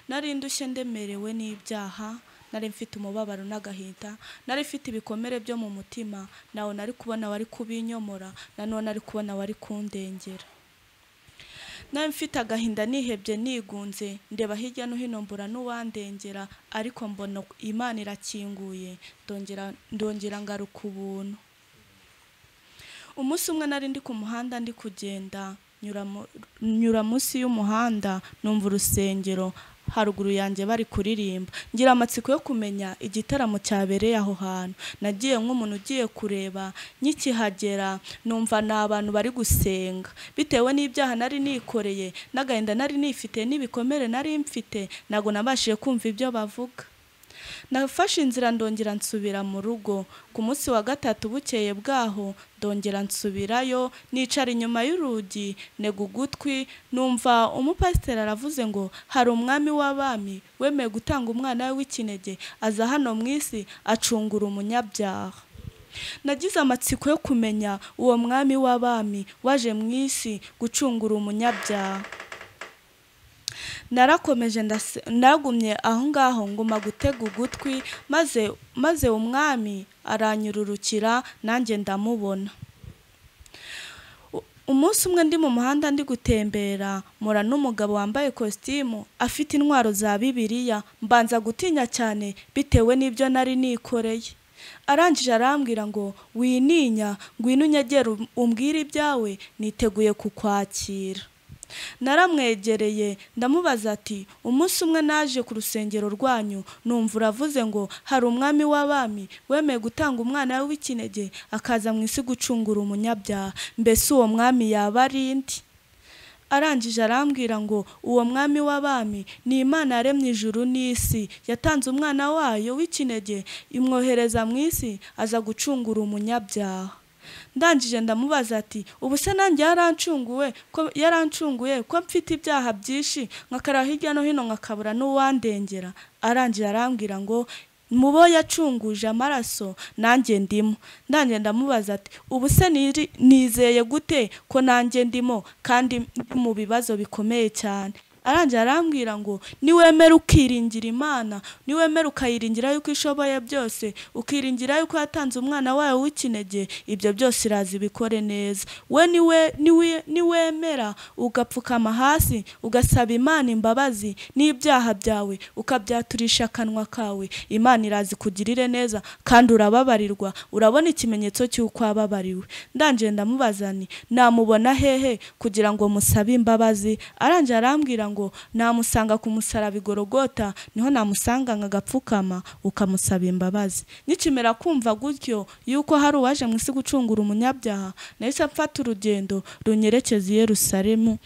nari ndushye ndemerewe n'ibyaha nari mfite umubabaro n'agahinda nari mfite ibikomere byo mu mutima nawe nari kubona wari kubinyomora nanone nari kubona wari kundengera nawe mfite agahinda nihebye nigunze ndeba hirya no hino mbura n'uwandengera ariko mbona imana irakinguye ndongera ndongera ngaruka ubuntu umunsi umwe nari ndi ku muhanda ndi kugenda nyura munsi y'umuhanda numva urusengero haruguru yanjye bari kuririmba ngira amatsiko yo kumenya igitaramo cyabereye aho hantu nagiye nk'umuntu ugiye kureba nkikihagera numva ni abantu bari gusenga bitewe n'ibyaha nari nikoreye n'agahinda nari nifite n'ibikomere nari mfite ntabwo nabashije kumva ibyo bavuga nafashe inzira ndongera nsubira mu rugo ku munsi wa gatatu bukeye bwaho ndongera nsubirayo nicara inyuma y'urugi ntega ugutwi numva umupasiteri aravuze ngo hari umwami w'abami wemeye gutanga umwana we w'ikinege aza hano mu isi acungura umunyabyaha nagize amatsiko yo kumenya uwo mwami w'abami waje mu isi gucungura umunyabyaha narakomeje ndagumye aho ngaho nguma gutega ugutwi maze maze umwami aranyururukira nanjye ndamubona umunsi umwe ndi mu muhanda ndi gutembera mura n'umugabo wambaye kositimu afite intwaro za bibiliya mbanza gutinya cyane bitewe n'ibyo nari nikoreye arangije arambwira ngo wininya ngwino unyegere umbwire ibyawe niteguye kukwakira naramwegereye ndamubaza ati umunsi umwe naje ku rusengero rwanyu numva uravuze ngo hari umwami w'abami wemeye gutanga umwana we w'ikinege akaza mu isi gucungura umunyabyaha mbese uwo mwami yaba ari ndi arangije arambwira ngo uwo mwami w'abami ni imana yaremye ijuru n'isi yatanze umwana wayo w'ikinege imwohereza mu isi aza gucungura umunyabyaha ndangije ndamubaza ati ubu se nanjye yarancunguwe ko yarancunguye ko mfite ibyaha byinshi nkakara hirya no hino nkakabura n'uwandengera arangira arambwira ngo mu bo yacunguje amaraso nanjye ndimo ndanjye ndamubaza ati ubu se nizeye gute ko nanjye ndimo kandi ndi mu bibazo bikomeye cyane arangira arambwira ngo niwemera ukiringira imana niwemera ukayiringira yuko ishoboye byose ukiringira yuko yatanze umwana wawe w'ikinege ibyo byose irazi bikore neza we niwemera ugapfukama hasi ugasaba imana imbabazi n'ibyaha byawe ukabyaturisha akanwa kawe imana irazi kugirire neza kandi urababarirwa urabona ikimenyetso cy'uko wababariwe ndangenda ndamubazani namubona hehe kugira ngo musabe imbabazi arangira arambwira ngo ngo namusanga ku musaraba igorogota niho namusanga nkagapfukama ukamusaba imbabazi nikimera kumva gutyo yuko hari uwaje mu isi gucungura umunyabyaha nahise mfata urugendo runyerekeza i Yerusalemu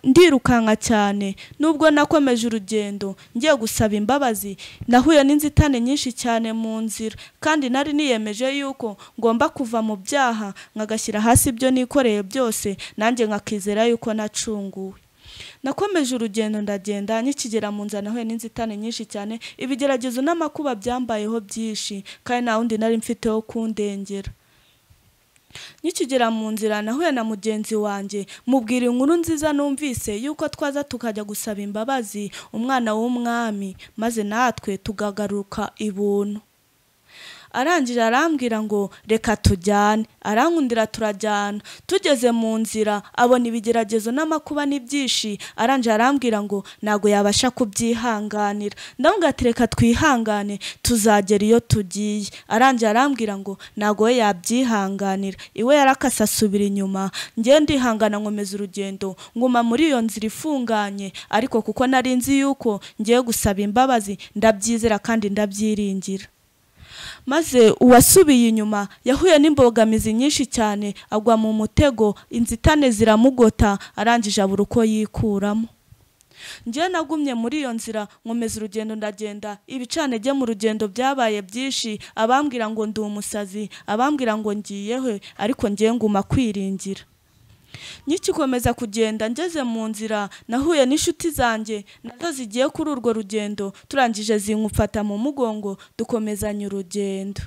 ndirukanka cyane nubwo nakomeje urugendo ngiye gusaba imbabazi nahuye n'inzitane nyinshi cyane mu nzira kandi nari niyemeje yuko ngomba kuva mu byaha nkagashyira hasi ibyo nikoreye byose nanjye nkakizera yuko nacunguwe nakomeje urugendo ndagenda nkikigera mu nzana nahuye n'inzitane nyinshi cyane ibigeragezo n'amakuba byambayeho byinshi kandi nta wundi nari mfite wo kundengera nkikigera mu nzira nahuye na mugenzi wanjye mubwira inkuru nziza numvise yuko twaza tukajya gusaba imbabazi umwana w'umwami maze natwe tugagaruka ibuntu arangije arambwira ngo reka tujyane arankundira turajyana tugeze mu nzira abona ibigeragezo n'amakuba n'ibyishi arangije arambwira ngo ntabwo yabasha kubyihanganira ndabona ati reka twihangane tuzagera iyo tugiye arangije arambwira ngo ntabwo we yabyihanganira iwe yarakase asubira inyuma ngewe ndihangana nkomeza urugendo nguma muri iyo nzira ifunganye ariko kuko nari nzi yuko ngiye gusaba imbabazi ndabyizera kandi ndabyiringira maze uwasubiye inyuma yahuye n'imbogamizi nyinshi cyane agwa mu mutego inzitane ziramugota arangije abura uko yikuramo njyewe nagumye muri iyo nzira nkomeza urugendo ndagenda ibicanege mu rugendo byabaye byinshi abambwira ngo ndi umusazi abambwira ngo ngiyehe ariko ngiye nguma kwiringira nkikikomeza kugenda ngeze mu nzira nahuye n'inshuti zanjye nazo zigiye kuri urwo rugendo turangije zimufata mu mugongo dukomezanya urugendo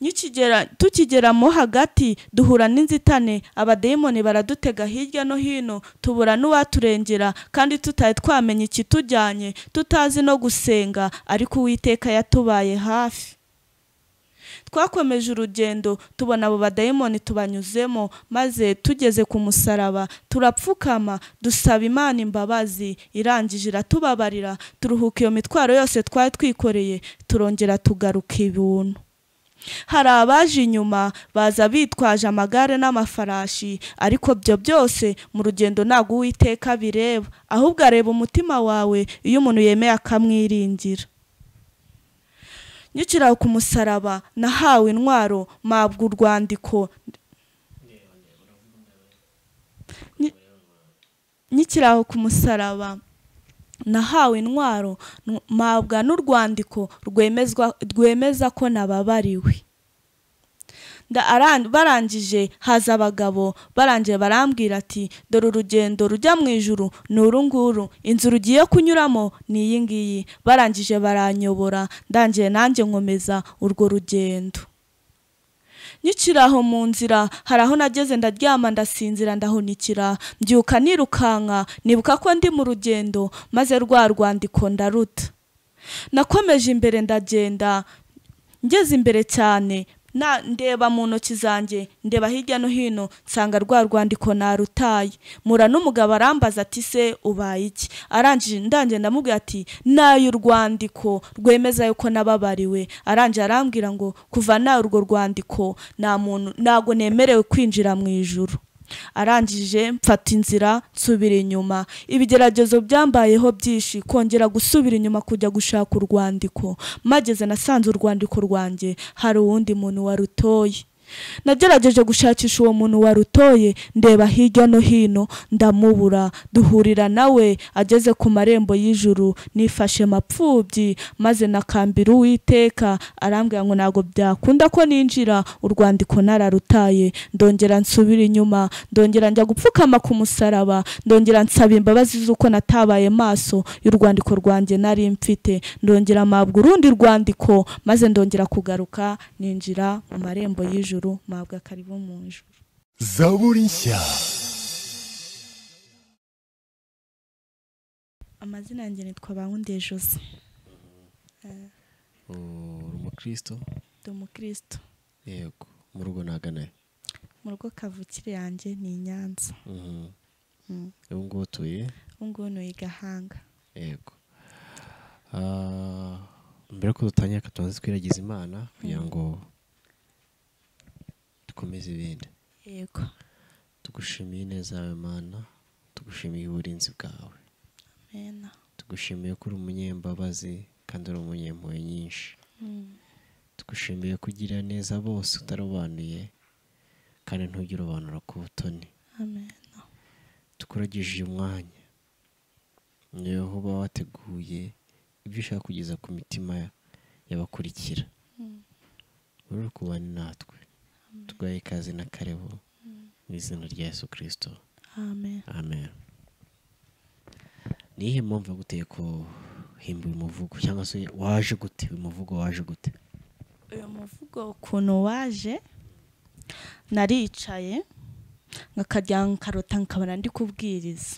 Nikigera- tukigeramo hagati duhura n'inzitane abadayimoni baradutega hirya no hino tubura n'uwaturengera kandi tutari twamenya ikitujyanye tutazi no gusenga ariko uwiteka yatubaye hafi twakomeje urugendo tubona abo badayimoni tubanyuzemo maze tugeze ku musaraba turapfukama dusaba imana imbabazi irangije iratubabarira turuhuka iyo mitwaro yose twari twikoreye turongera tugaruka ibuntu hari abaje inyuma baza bitwaje amagare n'amafarashi ariko byo byose mu rugendo ntabwo uwiteka bireba ahubwo areba umutima wawe iyo umuntu yemeye akamwiringira nyukira ku musaraba nahawe intwaro mpabwa urwandiko Nyi- nyukira aho ku musaraba nahawe intwaro nu- mpabwa n'urwandiko rwemezwa rwemeza ko nababariwe Nda- aran- barangije haza abagabo barangije barambwira ati dore urugendo rujya mu ijuru ni uru nguru inzu rugiye kunyuramo ni iyi ngiyi barangije baranyobora ndangiye nanjye nkomeza urwo rugendo nyukiri aho mu nzira hari aho nageze ndaryama ndasinzira ndahunikira mbyuka nirukanka nibuka ko ndi mu rugendo maze rwa rwandiko ndaruta nakomeje imbere ndagenda ngeze imbere cyane na ndeba mu ntoki zanjye ndeba hirya no hino nsanga rwa rwandiko narutaye mura n'umugabo arambaza ati se ubaye iki arangije ndangije ndamubwira ati nayo urwandiko rwemeza yuko nababariwe arangije arambwira ngo kuva nawe urwo rwandiko nta muntu ntabwo nemerewe kwinjira mu ijuru arangije mfata inzira nsubira inyuma ibigeragezo byambayeho byinshi kongera gusubira inyuma kujya gushaka urwandiko mageze nasanze urwandiko rwanjye hari uwundi muntu warutoye nagerageje gushakisha uwo muntu warutoye ndeba hirya no hino ndamubura duhurira nawe ageze ku marembo y'ijuru nifashe mapfubyi maze nakambira uwiteka arambwira ngo ntabwo byakunda ko ninjira urwandiko nararutaye ndongera nsubira inyuma ndongera njya gupfukama ku musaraba ndongera nsaba imbabazi z'uko natabaye maso y'urwandiko rwanjye nari mfite ndongera mpabwa urundi rwandiko maze ndongera kugaruka ninjira mu marembo y'ijuru mpabwa karibu mu ijuru zaburi nshya amazina yanjye nitwa bankundiye jose uri umukristo ndi umukristo yego mu rugo ntaganayo mu rugo kavukire yanjye ni i nyanza ubu ngubu utuye ubu ngubu ni i gahanga yego Ah, mbere ko dutangira tubanze twiragiza imana kugira ngo dukomeze ibindi yego tugushimiye ineza yawe mana tugushimiye uburinzi bwawe mena tugushimiye ko uri umunyembabazi kandi uri umunyempuhwe nyinshi Mm. tugushimiye kugirira neza bose utarobanuye kandi ntujye urobanura ku butoni amena tukurageje uyu mwanya niwe uba wateguye ibyo ushaka kugeza ku mitima y'abakurikira uri kubana natwe tuguhaye ikaze na karebo mu izina rya yesu kirisito amen amen ni iyihe mpamvu yaguteye guhimba uyu muvugo cyangwa se waje gute uyu muvugo waje gute uyu muvugo ukuntu waje naricaye nkakajya nkarota nkabona ndi kubwiriza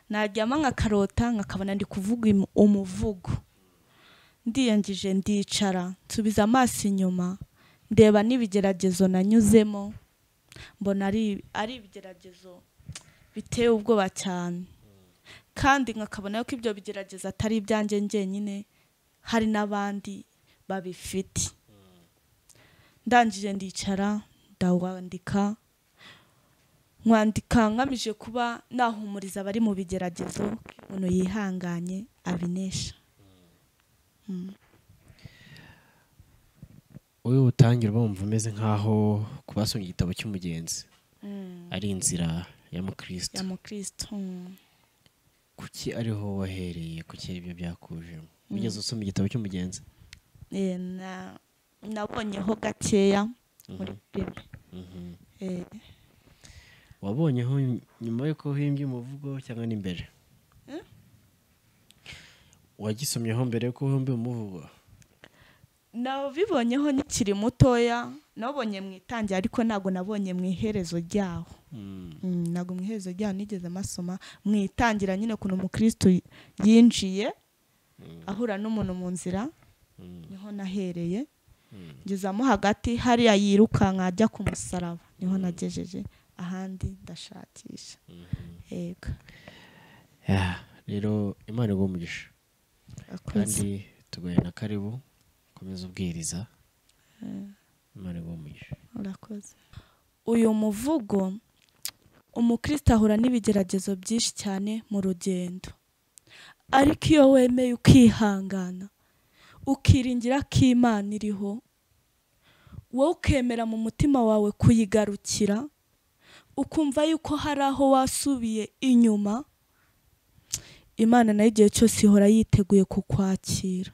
naryama nkakarota nkakabona ndi kuvuga im- umuvugo ndiyangije ndicara nsubiza amaso inyuma ndeba n'ibigeragezo nanyuzemo mbona ari ari ibigeragezo biteye ubwoba cyane kandi nkakabona yuko ibyo bigeragezo atari ibyanjye njyenyine hari n'abandi babifite ndangije ndicara ndawandika nkwandika ngamije kuba nahumuriza abari mu bigeragezo umuntu yihanganye abinesha uyu butangira bumva umeze nk'aho kubasoma igitabo cy'umugenzi ari inzira ya mukristo ya mukristo mm. kuki ariho wahereye kuki ari byo byakujemo wigeze usoma igitabo cy'umugenzi Eh, na- nabonyeho gakeya muri bibiri Eh, wabonyeho nyuma y'uko uhimbye umuvugo cyangwa n'imbere wagisomyeho mbere y'uko uhimbye umuvugo nabibonyeho nkikiri mutoya nabonye mu itangira ariko ntabwo nabonye mu iherezo ryaho Mm. Mm, ntabwo mu iherezo ryaho nigeze amasoma mu itangira nyine ukuntu umukristo yinjiye Mm. ahura n'umuntu mu nzira Mm. niho nahereye Mm. ngezamo hagati hariya yirukanka ajya ku musaraba niho nagejeje ahandi ndashakisha Mhm. yego Yeah, rero imana iguha umugisha akoze kandi tuguhe na karibu komeza ubwiriza imana iguha umugisha urakoze uyu muvugo umukristo ahura n'ibigeragezo byinshi cyane mu rugendo ariko iyo wemeye ukihangana ukiringira ko imana iriho wowe ukemera mu mutima wawe kuyigarukira ukumva yuko hari aho wasubiye inyuma imana nayo igihe cyose ihora yiteguye kukwakira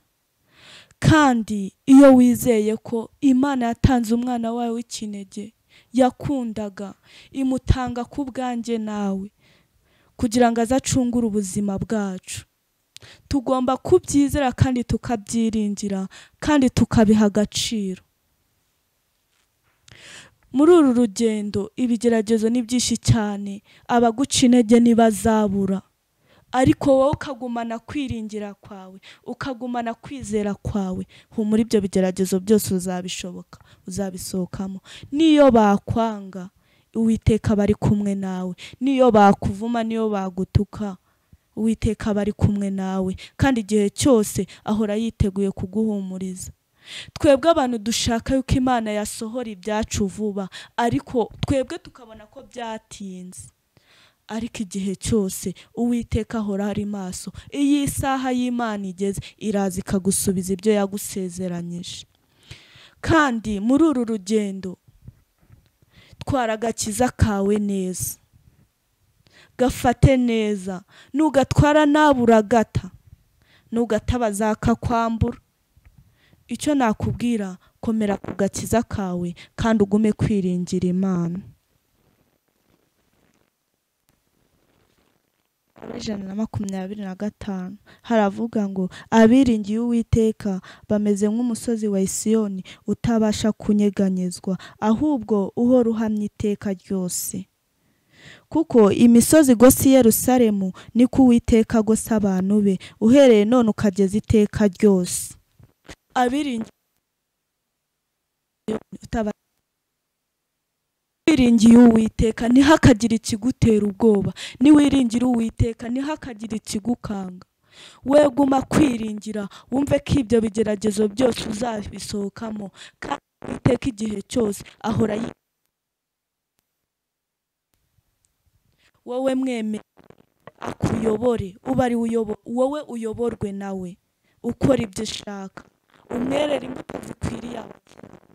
kandi iyo wizeye ko imana yatanze umwana wawe w'ikinege yakundaga imutanga ku bwanjye nawe kugira ngo aze acungure ubuzima bwacu tugomba kubyizera kandi tukabyiringira kandi tukabiha agaciro muri uru rugendo ibigeragezo ni byinshi cyane abaguca intege ntibazabura ariko wowe ukagumana kwiringira kwawe ukagumana kwizera kwawe humura ibyo bigeragezo byose uzabishoboka uzabisohokamo n'iyo bakwanga uwiteka bari kumwe nawe n'iyo bakuvuma n'iyo bagutuka uwiteka bari kumwe nawe kandi igihe cyose ahora yiteguye kuguhumuriza twebwe abantu dushaka yuko imana yasohora ibyacu vuba ariko twebwe tukabona ko byatinze ariko igihe cyose uwiteka ahora ari maso iyo isaha y'imana igeze iraza ikagusubiza ibyo yagusezeranyije kandi muri uru rugendo twara agakiza kawe neza gafate neza nugatwara naburagata nugata bazakakwambura icyo nakubwira komera ku gakiza kawe kandi ugume kwiringira imana ijana na makumyabiri na gatanu haravuga ngo abiringiye uwiteka bameze nk'umusozi wa isiyoni utabasha kunyeganyezwa ahubwo uhora uhamya iteka ryose kuko imisozi igose i yerusalemu niko uwiteka agose abantu be uhereye none ukageza iteka ryose abiringiye utaba- wiringiye uwiteka ntihakagire ikigutera ubwoba niwiringira uwiteka ntihakagire ikigukanga we guma kwiringira wumve ko ibyo bigeragezo byose uzabisohokamo kandi uwiteka igihe cyose ahora yi wowe mweme akuyobore ube ari uyobo- wowe uyoborwe nawe ukora ibyo ushaka umwerere imbuto zikwiriye abakiranutsi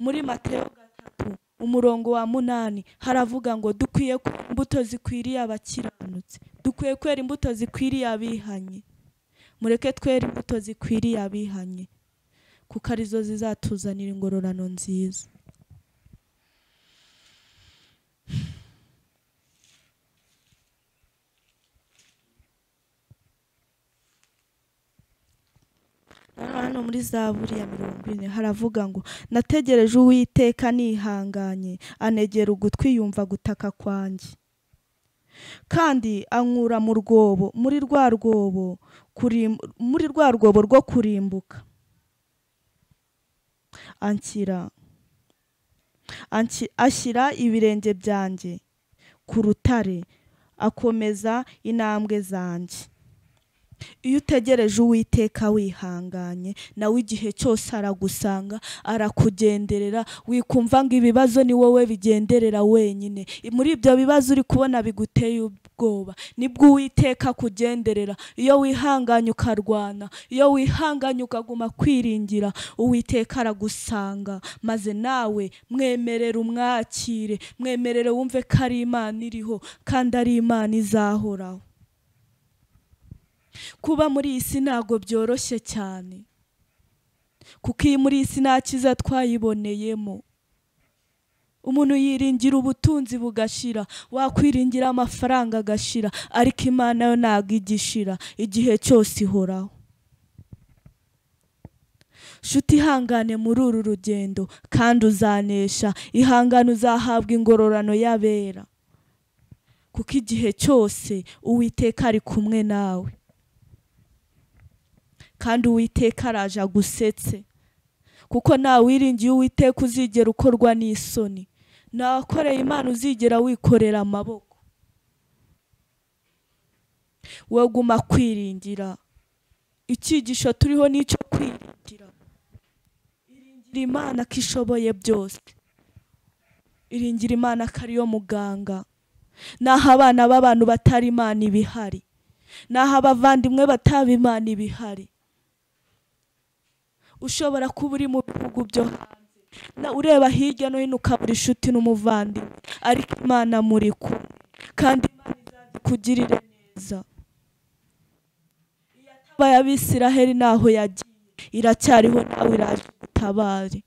muri mateyo gatatu umurongo wa munani haravuga ngo dukwiye kwera imbuto zikwiriye abakiranutsi dukwiye kwera imbuto zikwiriye abihanye mureke twere imbuto zikwiriye abihanye kuko arizo zizatuzanira ingororano nziza hano muri zaburi ya mirongo ine haravuga ngo nategereje uwiteka nihanganye anegera ugutwi yumva gutaka kwanjye kandi ankura mu rwobo muri rwa rwobo kurim- muri rwa rwobo rwo kurimbuka anshyira anshy- ashyira ibirenge byanjye ku rutare akomeza intambwe zanjye iyo utegereje uwiteka wihanganye nawe igihe cyose aragusanga arakugenderera wikumva ngo ibibazo ni wowe bigenderera wenyine muri ibyo bibazo uri kubona biguteye ubwoba nibwo uwiteka akugenderera iyo wihanganye ukarwana iyo wihanganye ukaguma kwiringira uwiteka aragusanga maze nawe mwemerere umwakire mwemerere wumve ko ari imana iriho kandi ari imana izahoraho kuba muri iyi si ntabwo byoroshye cyane kuko iyi muri iyi si nta cyiza twayiboneyemo umuntu yiringira ubutunzi bugashira wakwiringira amafaranga agashira ariko imana yo ntabwo igishira igihe cyose ihoraho shuti ihangane muri uru rugendo kandi uzanesha ihangane uzahabwa ingororano y'abera kuko igihe cyose uwiteka ari kumwe nawe kandi uwiteka araje agusetse kuko nta wiringiye uwiteka uzigera ukorwa n'isoni nta wakoreye imana uzigera wikorera amaboko wowe guma kwiringira icyigisho turiho n'icyo kwiringira iringira imana ko ishoboye byose iringira imana ko ariyo muganga n'aho abana b'abantu batari imana ibihari n'aho abavandimwe bataba imana ibihari ushobora kuba uri mu bihugu byo hanze na ureba hirya no hino ukabura inshuti n'umuvandimwe ariko imana muri kumwe kandi imana izakugirire neza iyatabaye abisiraheli ntaho yagiye iracyariho nawe iraje utabare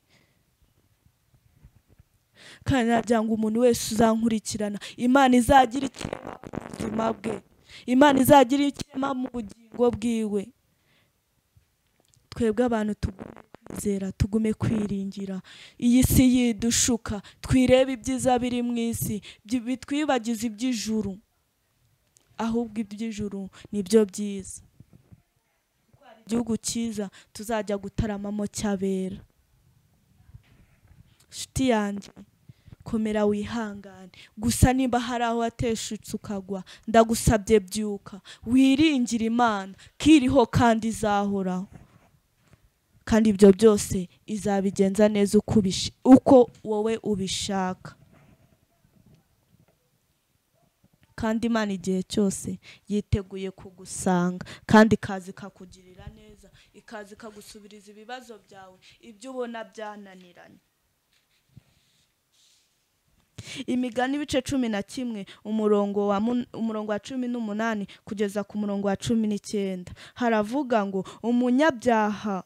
kandi nagira ngo umuntu wese uzankurikirana imana izagira ikirema ku buzima bwe imana izagira ikirema mu bugingo bwiwe twebwe abantu tugume kwizera tugume kwiringira iyi si yidushuka twirebe ibyiza biri mu isi byi- bitwibagize iby'ijuru ahubwo iby'ijuru nibyo byiza Kuko hari igihugu cyiza tuzajya gutaramamo cy'abera nshuti yanjye komera wihangane gusa niba hari aho wateshutse ukagwa ndagusabye byuka wiringire imana kiriho kandi izahoraho kandi ibyo byose izabigenza neza uko ubish- uko wowe ubishaka kandi imana igihe cyose yiteguye kugusanga kandi ikaza ikakugirira neza ikaza ikagusubiriza ibibazo byawe ibyo ubona byananiranye imigani ibice cumi na kimwe umurongo wa mun- umurongo wa cumi n'umunani kugeza ku murongo wa cumi n'icyenda haravuga ngo umunyabyaha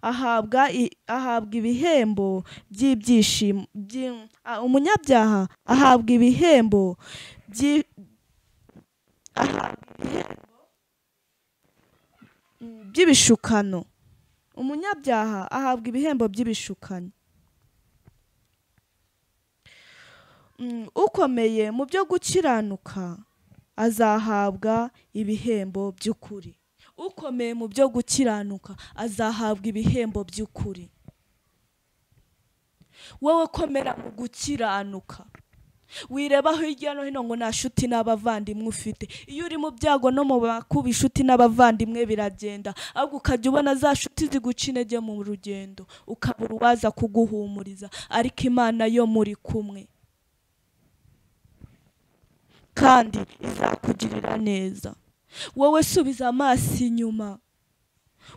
ahabwa i- ahabwa ibihembo by'ibyishimo by'i- a- umunyabyaha ahabwa ibihembo by'i- ahabwa ibihembo mm, by'ibishukano umunyabyaha ahabwa ibihembo by'ibishukano Mm, ukomeye mu byo gukiranuka azahabwa ibihembo by'ukuri ukomeye mu byo gukiranuka azahabwa ibihembo by'ukuri wowe komera mu gukiranuka wireba hirya no hino ngo nta shuti n'abavandimwe ufite iyo uri mu byago no mu bakuba inshuti n'abavandimwe biragenda ahubwo ukajya ubona za shuti ziguca intege mu rugendo ukabura uwaza kuguhumuriza ariko imana yo muri kumwe kandi izakugirira neza wowe subiza amaso inyuma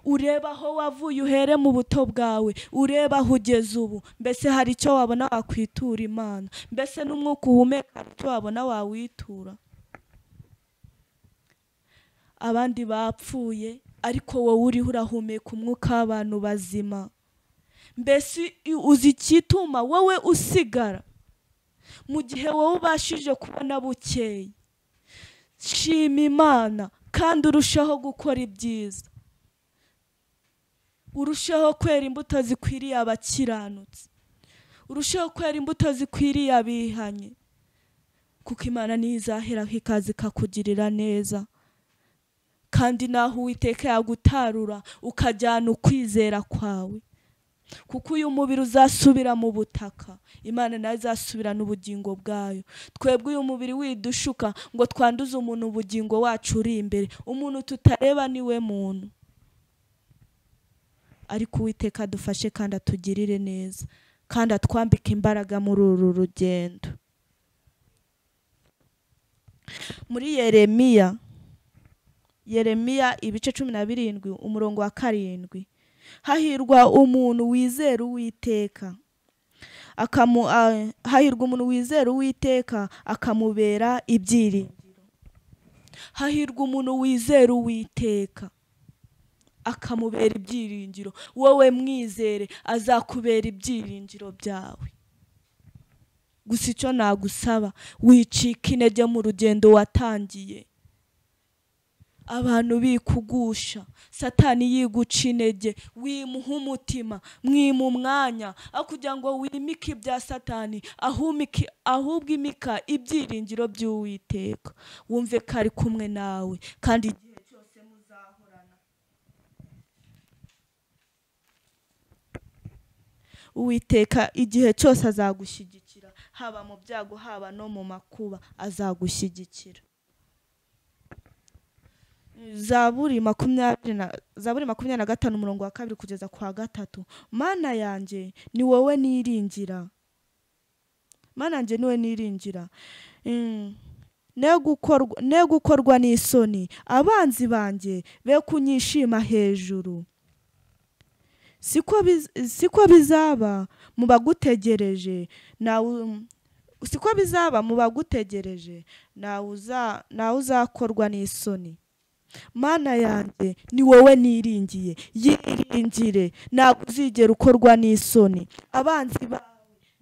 ureba aho wavuye uhere mu buto bwawe ureba aho ugeze ubu mbese hari icyo wabona wakwitura imana mbese n'umwuka uhumeka hari icyo wabona wawitura abandi bapfuye ariko wowe uriho urahumeka umwuka w'abantu bazima mbese uzi icyituma wowe usigara mu gihe wowe ubashije kubona bukeye shima imana kandi urushaho gukora ibyiza urushaho kwera imbuto zikwiriye abakiranutsi urushaho kwera imbuto zikwiriye abihanye kuko imana niyo izaheraho ikaza ikakugirira neza kandi naho uwiteka yagutarura ukajyana ukwizera kwawe kuko uyu mubiri uzasubira mu butaka imana nayo izasubirana ubugingo bwayo twebwe uyu mubiri widushuka ngo twanduze umuntu ubugingo wacu uri imbere umuntu tutareba ni we muntu ariko uwiteka adufashe kandi atugirire neza kandi atwambike imbaraga muri uru rugendo muri yeremiya yeremiya ibice cumi na birindwi umurongo wa karindwi hahirwa umuntu wizera uwiteka akamu a- hahirwa umuntu wizera uwiteka akamubera ibyiringiro hahirwa umuntu wizera uwiteka akamubera ibyiringiro wowe mwizere azakubera ibyiringiro byawe gusa icyo nagusaba wicika intege mu rugendo watangiye abantu bikugusha satani yiguca intege wimuha umutima mwima umwanya aho kugira ngo wimike ibya satani ahumike ahubwo imika ibyiringiro by'uwiteka wumve ko ari kumwe nawe kandi igihe cyose muzahorana uwiteka igihe cyose azagushyigikira haba mu byago haba no mu makuba azagushyigikira zaburi makumyabiri na zaburi makumyabiri na gatanu umurongo wa kabiri kugeza ku wa gatatu mana yanjye ni wowe niringira mana yanjye ni wowe niringira Mm. ne gukorwa- ne gukorwa n'isoni abanzi banjye be kunyishima hejuru siko biz- siko bizaba mu bagutegereje nawe siko bizaba mu bagutegereje nawe uza- nawe uzakorwa n'isoni mana yanjye ni wowe niringiye yiringire ntabwo uzigera ukorwa n'isoni abanzi bawe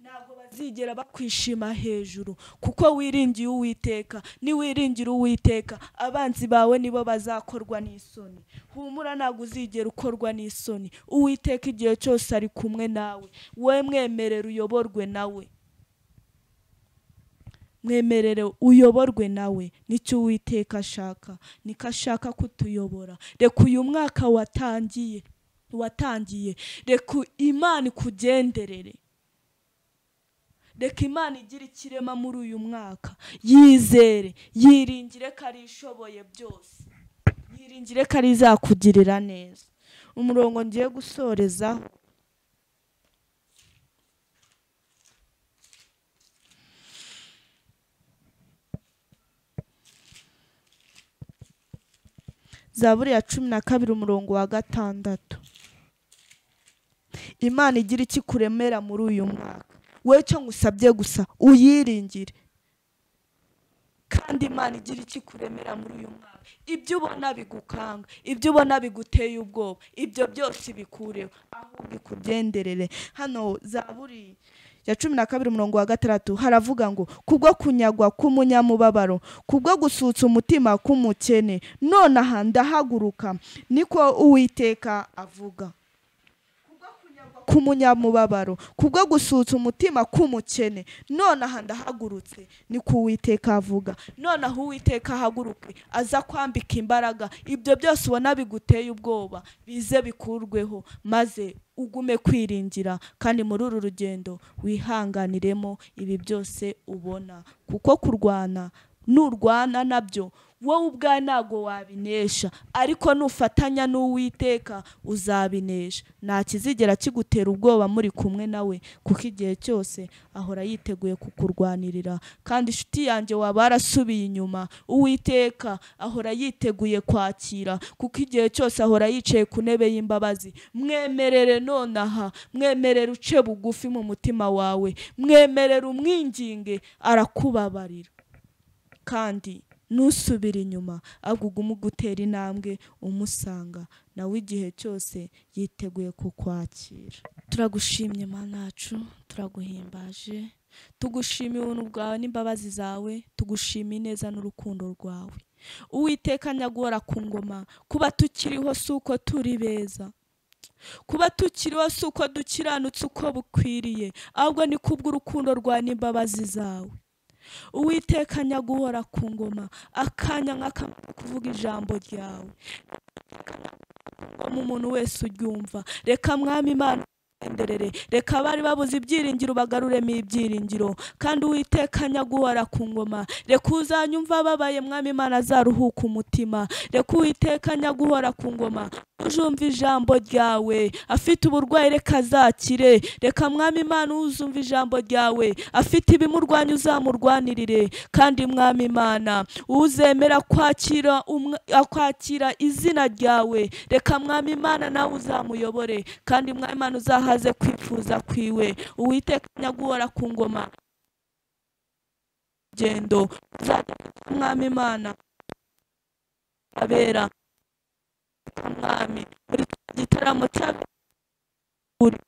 ntabwo bazigera bakwishima hejuru kuko wiringiye uwiteka niwiringira uwiteka abanzi bawe nibo bazakorwa n'isoni humura ntabwo uzigera ukorwa n'isoni uwiteka igihe cyose ari kumwe nawe wowe mwemerere uyoborwe nawe mwemerere uyoborwe nawe nicyo uwiteka ashaka niko ashaka kutuyobora reka uyu mwaka watangiye watangiye reka imana ikugenderere reka imana igira ikirema muri uyu mwaka yizere yiringire ko ari ishoboye byose yiringire ko ari izakugirira neza umurongo ngiye gusorezaho zaburi ya cumi na kabiri umurongo wa gatandatu imana igira iki kuremera muri uyu mwaka wowe cyo ngusabye gusa uyiringire kandi imana igira iki kuremera muri uyu mwaka ibyo ubona bigukanga ibyo ubona biguteye ubwoba ibyo byose bikureho ahubwo ikugenderere hano zaburi ya cumi na kabiri umurongo wa gatandatu haravuga ngo kubwo kunyagwa k'umunyamubabaro kubwo gusutsa umutima k'umukene nonaha ndahaguruka niko uwiteka avuga k'umunyamubabaro kubwo gusutsa umutima k'umukene nonaha ndahagurutse ni ko uwiteka avuga nonaha uwiteka ahaguruke aza kwambika imbaraga ibyo byose ubona biguteye ubwoba bize bikurweho maze ugume kwiringira kandi muri uru rugendo wihanganiremo ibi byose ubona kuko kurwana nurwana nabyo wowe ubwawe ntabwo wabinesha ariko nufatanya n'uwiteka uzabinesha nta kizigera kigutera ubwoba muri kumwe nawe kuko igihe cyose ahora yiteguye kukurwanirira kandi inshuti yanjye waba warasubiye inyuma uwiteka ahora yiteguye kwakira kuko igihe cyose ahora yicaye ku ntebe y'imbabazi mwemerere nonaha mwemerere uce bugufi mu mutima wawe mwemerere umwinginge arakubabarira kandi nusubire inyuma ahubwo ugume ugutera intambwe umusanga nawe igihe cyose yiteguye kukwakira turagushimye manacu turaguhimbaje tugushima ubuntu bwawe n'imbabazi zawe tugushima ineza n'urukundo rwawe uwiteka nyagora ku ngoma kuba tukiriho si uko turi beza kuba tukiriho si uko dukiranutse uko bukwiriye ahubwo ni kubw'urukundo rwawe n'imbabazi zawe uwiteka nyaguhora ku ngoma akanya nk'aka kuvuga ijambo ryawe ngoma umuntu wese uryumva reka mwami imana ugenderere reka abari babuze ibyiringiro bagaruremo ibyiringiro kandi uwiteka nyaguhora ku ngoma reka uzanyumva ababaye mwami imana azaruhuka umutima reka uwiteka nyaguhora ku ngoma uzumva ijambo ryawe afite uburwayi reka azakire reka mwami imana uzumva ijambo ryawe afite ibimurwanya uzamurwanirire kandi mwami imana uzemera kwakira umwa- akwakira izina ryawe reka mwami imana nawe uzamuyobore kandi mwami imana uzahaze kwifuza kwiwe uwiteka nyaguhora ku ngoma rugendo uzajya mwami imana abera umwami muri iki gitaramo cy'aburi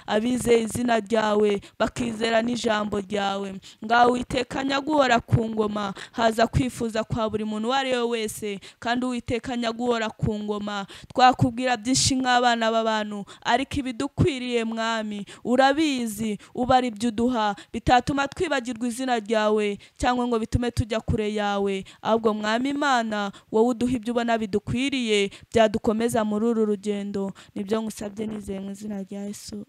abizeye izina ryawe bakizera n'ijambo ryawe ngaho witeka nyaguhora ku ngoma haza kwifuza kwa buri muntu uwo ari we wese kandi uwiteka nyaguhora ku ngoma twakubwira byinshi nk'abana b'abantu ariko ibidukwiriye mwami urabizi ubara ibyo uduha bitatuma twibagirwa izina ryawe cyangwa ngo bitume tujya kure yawe ahubwo mwami imana wowe uduha ibyo ubona bidukwiriye byadukomeza muri uru rugendo nibyo ngusabye nizeye mu izina rya yesu